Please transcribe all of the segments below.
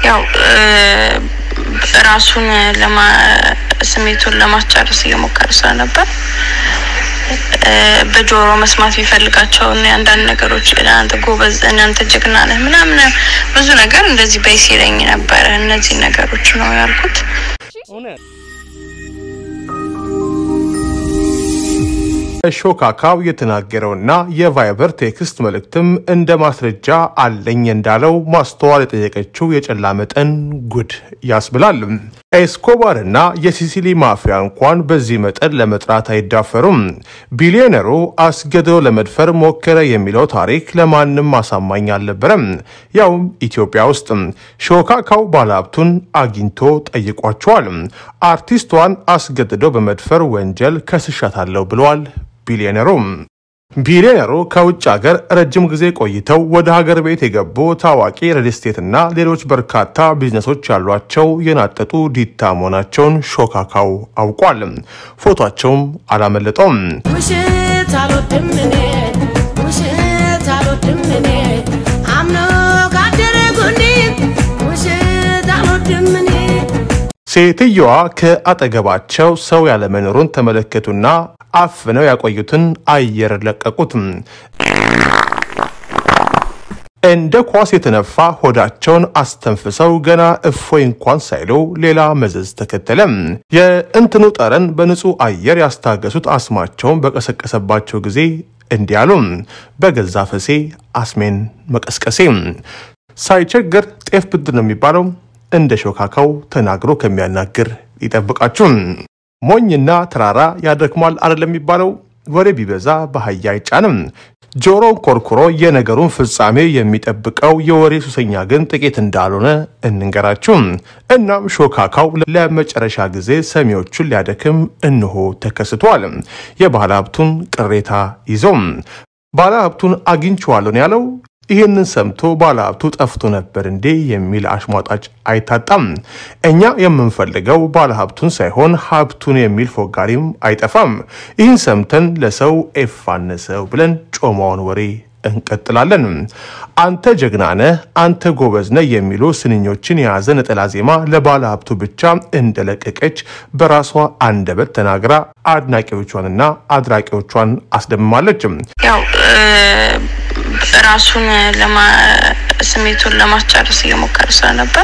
ያው ራሱን ለማ ስሜቱን ለማስጨረስ እየሞከረ ስለነበር በጆሮ መስማት የሚፈልጋቸውን አንዳንድ ነገሮች እናንተ ጎበዝ፣ እናንተ ጀግና ነህ ምናምን ብዙ ነገር እንደዚህ በይ ሲለኝ ነበረ። እነዚህ ነገሮች ነው ያልኩት። ሾካካው የተናገረውና የቫይበር ቴክስት መልእክትም እንደ ማስረጃ አለኝ እንዳለው ማስተዋል የጠየቀችው የጨላ መጠን ጉድ ያስብላል። ኤስኮባርና የሲሲሊ ማፊያ እንኳን በዚህ መጠን ለመጥራት አይዳፈሩም። ቢሊዮነሩ አስገድዶ ለመድፈር ሞከረ የሚለው ታሪክ ለማንም አሳማኝ አልነበረም። ያውም ኢትዮጵያ ውስጥ ሾካካው ባለሀብቱን አግኝቶ ጠይቋቸዋል። አርቲስቷን አስገድዶ በመድፈር ወንጀል ከስሻታለሁ ብለዋል። ቢሊዮነሩ ቢሊዮነሩ ከውጭ ሀገር ረጅም ጊዜ ቆይተው ወደ ሀገር ቤት የገቡ ታዋቂ ሪል ስቴትና ሌሎች በርካታ ቢዝነሶች ያሏቸው የናጠጡ ዲታ መሆናቸውን ሾካካው አውቋል። ፎቷቸውም አላመለጠውም። ውሸት አልወድም እኔ ውሸት አልወድም እኔ አምኖ ካደረጉኒ ውሸት አልወድም እኔ ሴትየዋ ከአጠገባቸው ሰው ያለመኖሩን ተመለከቱና አፍነው ያቆዩትን አየር ለቀቁት። እንደ ኳስ የተነፋ ሆዳቸውን አስተንፍሰው ገና እፎይ እንኳን ሳይሉ ሌላ መዘዝ ተከተለ። የእንትኑ ጠረን በንጹህ አየር ያስታገሱት አስማቸውን በቀሰቀሰባቸው ጊዜ እንዲህ አሉ። በገዛ ፈሴ አስሜን መቀስቀሴ ሳይቸግር ጤፍ ብድር ነው የሚባለው። እንደ ሾካካው ተናግሮ ከሚያናግር ይጠብቃችሁ። ሞኝና ተራራ ያደክማል አይደለም የሚባለው። ወሬ ቢበዛ በአህያ አይጫንም። ጆሮን ኮርኩሮ የነገሩን ፍጻሜ የሚጠብቀው የወሬ ሱሰኛ ግን ጥቂት እንዳልሆነ እንንገራችሁ። እናም ሾካካው ለመጨረሻ ጊዜ ሰሚዎቹን ሊያደክም እንሆ ተከስቷል። የባለ ሀብቱን ቅሬታ ይዞ ባለ ሀብቱን አግኝቼዋለሁ ነው ያለው። ይህንን ሰምቶ ባለሀብቱ ጠፍቶ ነበር እንዴ የሚል አሽሟጣጭ አይታጣም። እኛ የምንፈልገው ባለሀብቱን ሳይሆን ሀብቱን የሚል ፎጋሪም አይጠፋም። ይህን ሰምተን ለሰው ኤፋነሰው ብለን ጮማውን ወሬ እንቀጥላለን። አንተ ጀግና ነህ፣ አንተ ጎበዝ ነህ የሚሉ ስንኞችን የያዘ ነጠላ ዜማ ለባለ ሀብቱ ብቻ እንደለቀቀች በራሷ አንደበት ተናግራ አድናቂዎቿንና አድራቂዎቿን አስደምማለች። ያው ራሱን ለማ ስሜቱን ለማስጨረስ እየሞከረ ስለነበር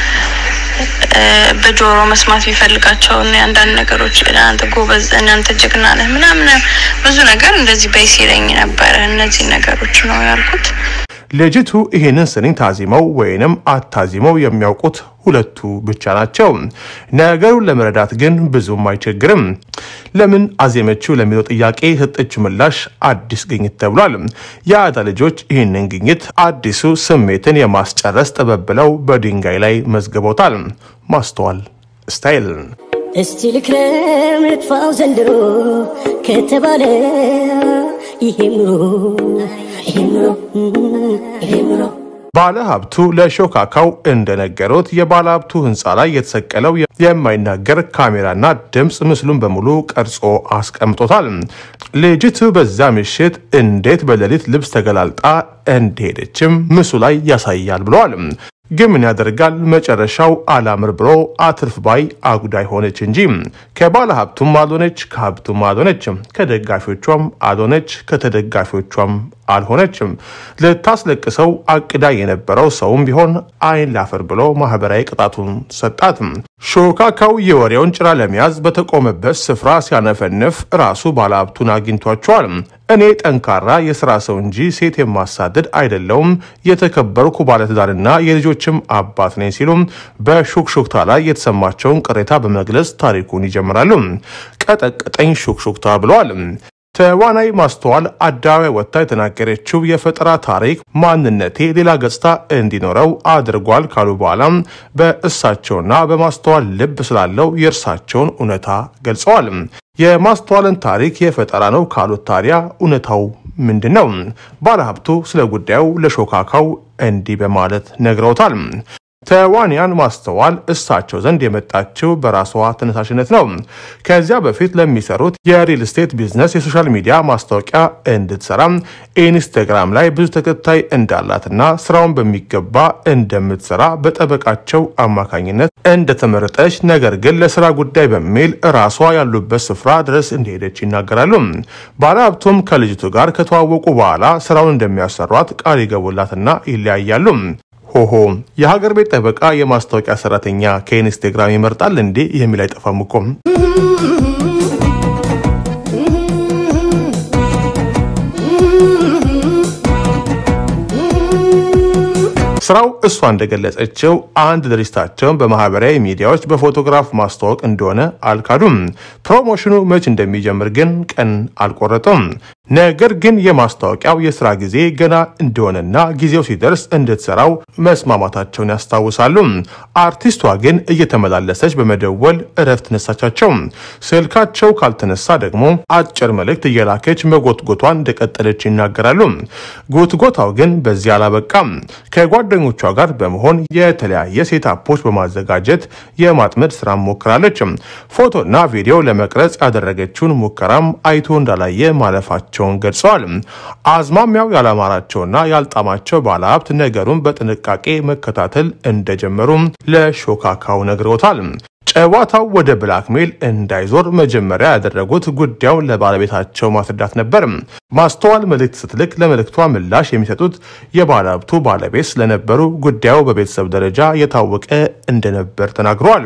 በጆሮ መስማት የሚፈልጋቸውን አንዳንድ ነገሮች እናንተ ጎበዝ፣ እናንተ ጀግና ነህ ምናምን ብዙ ነገር እንደዚህ በይ ሲለኝ ነበረ። እነዚህ ነገሮች ነው ያልኩት። ልጅቱ ይህንን ስንኝ ታዚመው ወይንም አታዚመው የሚያውቁት ሁለቱ ብቻ ናቸው። ነገሩን ለመረዳት ግን ብዙም አይቸግርም። ለምን አዜመችው ለሚለው ጥያቄ የሰጠችው ምላሽ አዲስ ግኝት ተብሏል። የአዳ ልጆች ይህንን ግኝት አዲሱ ስሜትን የማስጨረስ ጥበብ ብለው በድንጋይ ላይ መዝግበውታል። ማስተዋል ስታይል እስቲ ልክረም ልጥፋው ዘንድሮ ከተባለ ይሄም ኑሮ ይሄም ኑሮ ይሄም ኑሮ ባለ ሀብቱ ለሾካካው እንደነገሩት የባለ ሀብቱ ህንፃ ላይ የተሰቀለው የማይናገር ካሜራና ድምፅ ምስሉን በሙሉ ቀርጾ አስቀምጦታል። ልጅቱ በዛ ምሽት እንዴት በሌሊት ልብስ ተገላልጣ እንደሄደችም ምስሉ ላይ ያሳያል ብለዋል። ግን ምን ያደርጋል መጨረሻው አላምር ብሎ አትርፍ ባይ አጉዳይ ሆነች እንጂ ከባለ ሀብቱም አልሆነች፣ ከሀብቱም አልሆነች፣ ከደጋፊዎቿም አልሆነች፣ ከተደጋፊዎቿም አልሆነችም። ልታስለቅሰው አቅዳ የነበረው ሰውም ቢሆን አይን ላፈር ብሎ ማህበራዊ ቅጣቱን ሰጣት። ሾካካው የወሬውን ጭራ ለመያዝ በተቆመበት ስፍራ ሲያነፈንፍ ራሱ ባለሀብቱን አግኝቷቸዋል። እኔ ጠንካራ የስራ ሰው እንጂ ሴት የማሳደድ አይደለውም፣ የተከበርኩ ባለትዳርና የልጆችም አባት ነኝ ሲሉም በሹክሹክታ ላይ የተሰማቸውን ቅሬታ በመግለጽ ታሪኩን ይጀምራሉ። ቀጠቀጠኝ ሹክሹክታ ብለዋል። ተዋናይ ማስተዋል አደባባይ ወጥታ የተናገረችው የፈጠራ ታሪክ ማንነቴ ሌላ ገጽታ እንዲኖረው አድርጓል ካሉ በኋላ በእሳቸውና በማስተዋል ልብ ስላለው የእርሳቸውን እውነታ ገልጸዋል። የማስተዋልን ታሪክ የፈጠራ ነው ካሉት ታዲያ እውነታው ምንድን ነው? ባለሀብቱ ስለ ጉዳዩ ለሾካካው እንዲህ በማለት ነግረውታል። ተዋንያን ማስተዋል እሳቸው ዘንድ የመጣችው በራሷ ተነሳሽነት ነው። ከዚያ በፊት ለሚሰሩት የሪል ስቴት ቢዝነስ የሶሻል ሚዲያ ማስታወቂያ እንድትሰራ ኢንስታግራም ላይ ብዙ ተከታይ እንዳላትና ስራውን በሚገባ እንደምትሰራ በጠበቃቸው አማካኝነት እንደተመረጠች፣ ነገር ግን ለስራ ጉዳይ በሚል ራሷ ያሉበት ስፍራ ድረስ እንደሄደች ይናገራሉ። ባለሀብቱም ከልጅቱ ጋር ከተዋወቁ በኋላ ስራውን እንደሚያሰሯት ቃል ይገቡላትና ይለያያሉ። ሆሆ የሀገር ቤት ጠበቃ የማስታወቂያ ሰራተኛ ከኢንስታግራም ይመርጣል እንዴ የሚል አይጠፋም እኮ። ስራው እሷ እንደገለጸችው አንድ ድርጅታቸውን በማህበራዊ ሚዲያዎች በፎቶግራፍ ማስተዋወቅ እንደሆነ አልካዱም። ፕሮሞሽኑ መች እንደሚጀምር ግን ቀን አልቆረጡም። ነገር ግን የማስታወቂያው የስራ ጊዜ ገና እንደሆነና ጊዜው ሲደርስ እንድትሰራው መስማማታቸውን ያስታውሳሉ። አርቲስቷ ግን እየተመላለሰች በመደወል እረፍት ነሳቻቸው። ስልካቸው ካልተነሳ ደግሞ አጭር መልእክት እየላከች መጎትጎቷን እንደቀጠለች ይናገራሉ። ጎትጎታው ግን በዚህ አላበቃም። ከጓደኞቿ ጋር በመሆን የተለያየ ሴታፖች በማዘጋጀት የማጥመድ ስራ ሞክራለች። ፎቶና ቪዲዮ ለመቅረጽ ያደረገችውን ሙከራም አይቶ እንዳላየ ማለፋቸው መሆናቸውን ገልጸዋል። አዝማሚያው ያላማራቸውና ያልጣማቸው ባለሀብት ነገሩን በጥንቃቄ መከታተል እንደጀመሩም ለሾካካው ነግረውታል። ጨዋታው ወደ ብላክሜል እንዳይዞር መጀመሪያ ያደረጉት ጉዳዩን ለባለቤታቸው ማስረዳት ነበር። ማስተዋል መልእክት ስትልክ ለመልእክቷ ምላሽ የሚሰጡት የባለሀብቱ ባለቤት ስለነበሩ ጉዳዩ በቤተሰብ ደረጃ የታወቀ እንደነበር ተናግረዋል።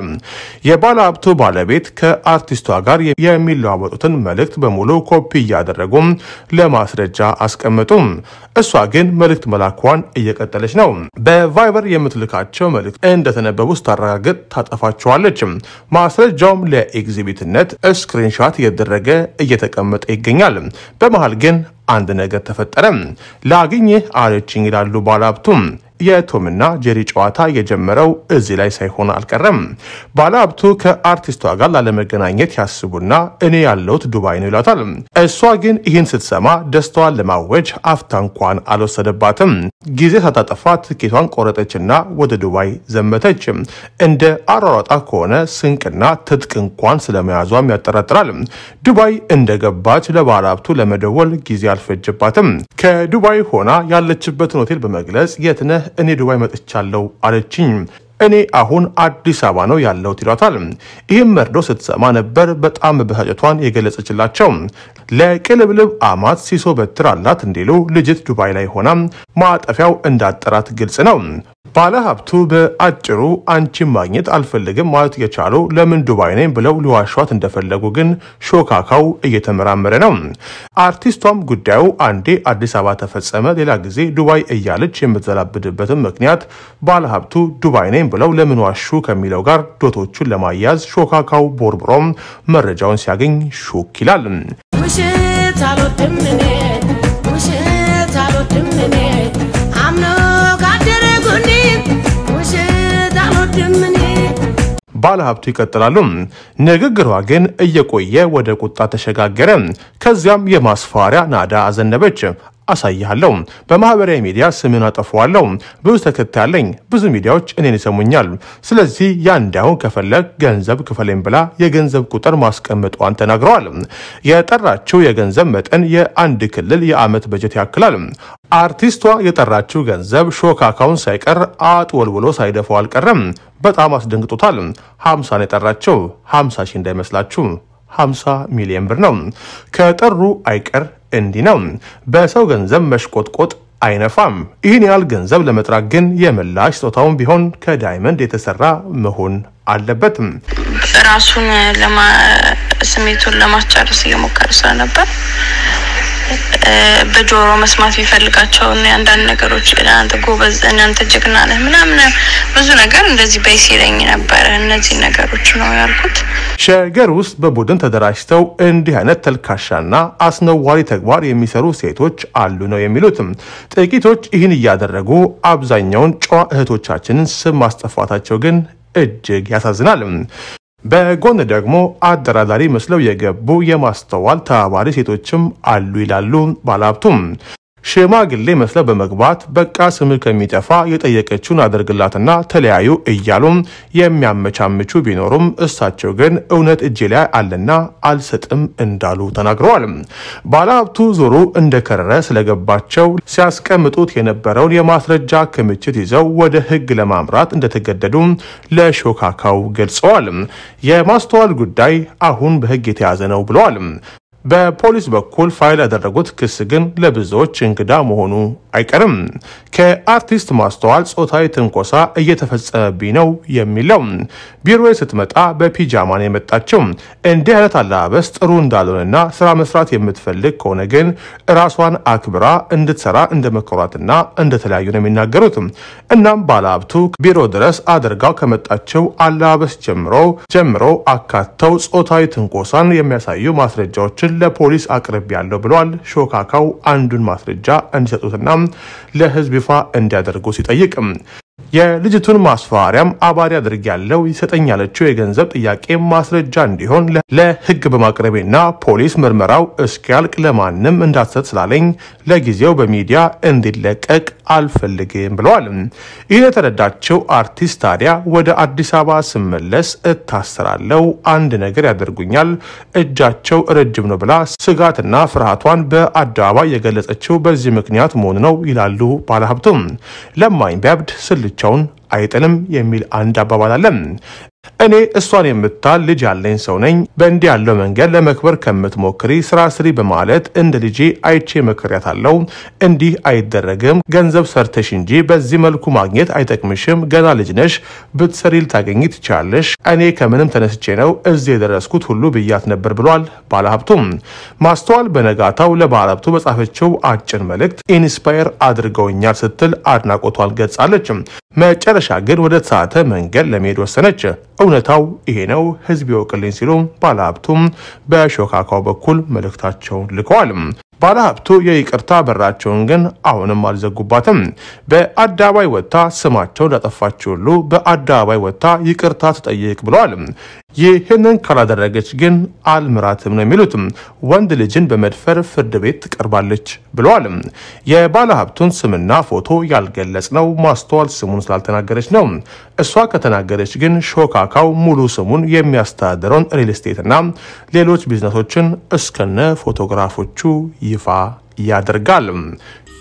የባለሀብቱ ባለቤት ከአርቲስቷ ጋር የሚለዋወጡትን መልእክት በሙሉ ኮፒ እያደረጉ ለማስረጃ አስቀመጡ። እሷ ግን መልእክት መላኳን እየቀጠለች ነው። በቫይበር የምትልካቸው መልእክት እንደተነበቡ ስታረጋግጥ ታጠፋቸዋለች። ማስረጃውም ለኤግዚቢትነት ስክሪንሻት እየተደረገ እየተቀመጠ ይገኛል። በመሃል ግን አንድ ነገር ተፈጠረ። ላግኝህ አለችኝ ይላሉ ባለሀብቱም። የቶምና ጄሪ ጨዋታ የጀመረው እዚህ ላይ ሳይሆን አልቀረም። ባለሀብቱ ከአርቲስቷ ጋር ላለመገናኘት ያስቡና እኔ ያለሁት ዱባይ ነው ይላታል። እሷ ግን ይህን ስትሰማ ደስታዋን ለማወጅ አፍታ እንኳን አልወሰደባትም። ጊዜ ሳታጠፋ ትኬቷን ቆረጠችና ወደ ዱባይ ዘመተች። እንደ አሯሯጣ ከሆነ ስንቅና ትጥቅ እንኳን ስለመያዟም ያጠራጥራል። ዱባይ እንደገባች ለባለሀብቱ ለመደወል ጊዜ አልፈጀባትም። ከዱባይ ሆና ያለችበትን ሆቴል በመግለጽ የትነህ እኔ ዱባይ መጥቻለሁ አለችኝ። እኔ አሁን አዲስ አበባ ነው ያለሁት ይሏታል። ይህም መርዶ ስትሰማ ነበር በጣም መበሳጨቷን የገለጸችላቸው። ለቅልብልብ አማት ሲሶ በትር አላት እንዲሉ ልጅት ዱባይ ላይ ሆና ማጠፊያው እንዳጠራት ግልጽ ነው። ባለሀብቱ በአጭሩ አንቺን ማግኘት አልፈልግም ማለት የቻሉ ለምን ዱባይ ነኝ ብለው ሊዋሿት እንደፈለጉ ግን ሾካካው እየተመራመረ ነው። አርቲስቷም ጉዳዩ አንዴ አዲስ አበባ ተፈጸመ፣ ሌላ ጊዜ ዱባይ እያለች የምትዘላብድበትን ምክንያት ባለሀብቱ ዱባይ ነኝ ብለው ለምን ዋሹ ከሚለው ጋር ዶቶቹን ለማያዝ ሾካካው ቦርብሮም መረጃውን ሲያገኝ ሹክ ይላል። ውሸት አልወድም እኔ ውሸት አልወድም እኔ አምኖ ካደረ ጎኔ ውሸት አልወድም እኔ ባለሀብቱ ይቀጥላሉ። ንግግሯ ግን እየቆየ ወደ ቁጣ ተሸጋገረ። ከዚያም የማስፈራሪያ ናዳ አዘነበች። አሳይሃለሁ፣ በማህበራዊ ሚዲያ ስምን አጠፋዋለሁ፣ ብዙ ተከታይ አለኝ፣ ብዙ ሚዲያዎች እኔን ይሰሙኛል። ስለዚህ ያ እንዳይሆን ከፈለግ ገንዘብ ክፈለኝ ብላ የገንዘብ ቁጥር ማስቀመጧን ተናግረዋል። የጠራችው የገንዘብ መጠን የአንድ ክልል የዓመት በጀት ያክላል። አርቲስቷ የጠራችው ገንዘብ ሾካካውን ሳይቀር አጥወልውሎ ሳይደፋው አልቀረም። በጣም አስደንግጦታል። ሀምሳ ነው የጠራቸው። ሀምሳ ሺህ እንዳይመስላችሁ 50 ሚሊዮን ብር ነው። ከጠሩ አይቀር እንዲህ ነው። በሰው ገንዘብ መሽቆጥቆጥ አይነፋም። ይህን ያህል ገንዘብ ለመጥራት ግን የምላሽ ስጦታውን ቢሆን ከዳይመንድ የተሰራ መሆን አለበት። ራሱን ለማ ስሜቱን ለማስጨረስ እየሞከረ ስለነበር በጆሮ መስማት ቢፈልጋቸውን አንዳንድ ነገሮች እናንተ ጎበዝ፣ እናንተ ጀግና ነህ ምናምን ብዙ ነገር እንደዚህ በይስ ይለኝ ነበረ። እነዚህ ነገሮች ነው ያልኩት። ሸገር ውስጥ በቡድን ተደራጅተው እንዲህ አይነት ተልካሻና አስነዋሪ ተግባር የሚሰሩ ሴቶች አሉ ነው የሚሉትም። ጥቂቶች ይህን እያደረጉ አብዛኛውን ጨዋ እህቶቻችንን ስም ማስጠፋታቸው ግን እጅግ ያሳዝናል። በጎን ደግሞ አደራዳሪ መስለው የገቡ የማስተዋል ተባባሪ ሴቶችም አሉ ይላሉ ባለሀብቱም። ሽማግሌ መስለው በመግባት በቃ ስምህ ከሚጠፋ የጠየቀችውን አድርግላትና ተለያዩ እያሉም የሚያመቻምቹ ቢኖሩም እሳቸው ግን እውነት እጄ ላይ አለና አልሰጥም እንዳሉ ተናግረዋል። ባለሀብቱ ዞሩ እንደከረረ ስለገባቸው ሲያስቀምጡት የነበረውን የማስረጃ ክምችት ይዘው ወደ ሕግ ለማምራት እንደተገደዱ ለሾካካው ገልጸዋል። የማስተዋል ጉዳይ አሁን በሕግ የተያዘ ነው ብለዋል። በፖሊስ በኩል ፋይል ያደረጉት ክስ ግን ለብዙዎች እንግዳ መሆኑ አይቀርም። ከአርቲስት ማስተዋል ጾታዊ ትንኮሳ እየተፈጸመብኝ ነው የሚለው ቢሮ ስትመጣ በፒጃማ ነው የመጣችው። እንዲህ አይነት አለባበስ ጥሩ እንዳልሆነና ስራ መስራት የምትፈልግ ከሆነ ግን ራሷን አክብራ እንድትሰራ እንደመከሯትና እንደተለያዩ ነው የሚናገሩት። እናም ባለሀብቱ ቢሮ ድረስ አድርጋው ከመጣቸው አለባበስ ጀምሮ ጀምሮ አካተው ጾታዊ ትንኮሳን የሚያሳዩ ማስረጃዎችን ለፖሊስ አቅርብ ያለው ብለዋል። ሾካካው አንዱን ማስረጃ እንዲሰጡትና ለህዝብ ይፋ እንዲያደርጉ ሲጠይቅ የልጅቱን ማስፈራሪያም አባሪ አድርግ ያለው ይሰጠኝ ያለችው የገንዘብ ጥያቄ ማስረጃ እንዲሆን ለህግ በማቅረቤና ፖሊስ ምርመራው እስኪያልቅ ለማንም እንዳትሰጥ ስላለኝ ለጊዜው በሚዲያ እንዲለቀቅ አልፈልግም ብለዋል። ይህን የተረዳቸው አርቲስት ታዲያ ወደ አዲስ አበባ ስመለስ እታሰራለው፣ አንድ ነገር ያደርጉኛል፣ እጃቸው ረጅም ነው ብላ ስጋትና ፍርሃቷን በአደባባይ የገለጸችው በዚህ ምክንያት መሆኑ ነው ይላሉ ባለሀብቱም። ለማኝ ቢያብድ ስልቻውን አይጥልም የሚል አንድ አባባል አለ። እኔ እሷን የምታል ልጅ ያለኝ ሰው ነኝ። በእንዲህ ያለው መንገድ ለመክበር ከምትሞክሪ ስራ ስሪ በማለት እንደ ልጄ አይቼ መክሬያታለሁ። እንዲህ አይደረግም፣ ገንዘብ ሰርተሽ እንጂ በዚህ መልኩ ማግኘት አይጠቅምሽም። ገና ልጅ ነሽ፣ ብትሰሪ ልታገኝ ትችላለሽ። እኔ ከምንም ተነስቼ ነው እዚህ የደረስኩት ሁሉ ብያት ነበር ብሏል ባለሀብቱም። ማስተዋል በነጋታው ለባለሀብቱ በጻፈችው አጭር መልእክት ኢንስፓየር አድርገውኛል ስትል አድናቆቷን ገልጻለች። መጨረሻ ግን ወደ ተሳተ መንገድ ለመሄድ ወሰነች። እውነታው ይሄ ነው፣ ህዝብ ይወቅልኝ ሲሉ ባለሀብቱም በሾካካው በኩል መልእክታቸውን ልከዋል። ባለሀብቱ የይቅርታ በራቸውን ግን አሁንም አልዘጉባትም። በአደባባይ ወጥታ ስማቸውን እንዳጠፋች ሁሉ በአደባባይ ወጥታ ይቅርታ ትጠይቅ ብለዋል። ይህንን ካላደረገች ግን አልምራትም ነው የሚሉት። ወንድ ልጅን በመድፈር ፍርድ ቤት ትቀርባለች ብለዋል። የባለሀብቱን ስምና ፎቶ ያልገለጽ ነው ማስተዋል ስሙን ስላልተናገረች ነው። እሷ ከተናገረች ግን ሾካካው ሙሉ ስሙን የሚያስተዳድረውን ሪል ስቴትና ሌሎች ቢዝነሶችን እስከነ ፎቶግራፎቹ ይፋ ያደርጋል።